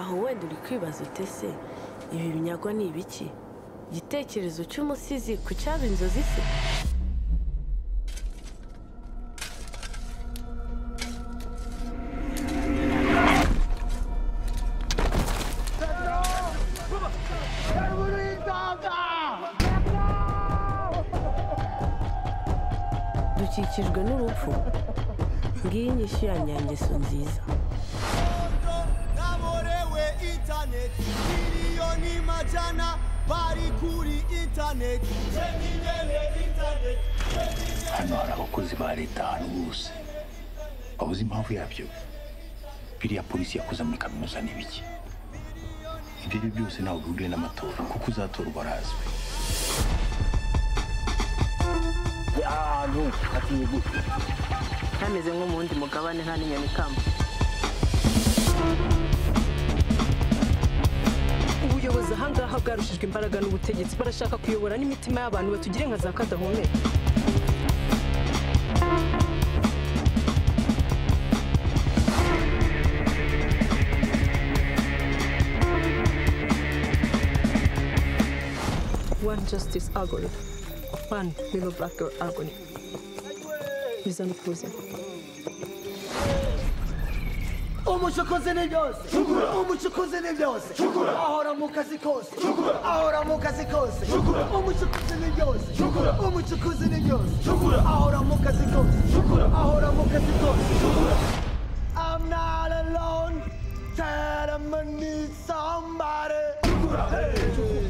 aho wenda uri kwibaza uti se ibi binyago ni ibiki igitekerezo cy'umusizi ku cyaba inzozi se dukikijwe n'urupfu ngiyi inyishyu ya nyangeso nziza naborewe intaneti miliyoni majana bari kuri intaneti hano hari abakozi ba leta ahantu bose wabuze impamvu yabyo biriya polisi yakoze muri kaminuza ni ibiki ibyo ari byo byose ntawe bihuriye n'amatora kuko uzatorwa arazwi ahantu haciye igiti ntameze nko mu wundi mugabane nta n'inyoni ikamba ubuyobozi ahangaha bwarushijwe imbaraga n'ubutegetsi barashaka kuyobora n'imitima y'abantu batugire nka za kadahumeka one justice agony one little black girl agony bizana ikuze umucokozi ni byose umucokozi ni byose ahora mu kazi kose ahora mu kazi kose umucokozi ni byose umucokozi ni byose ahora mu kazi kose ahora mu kazi kose I'm not alone tell me I need somebody Hey.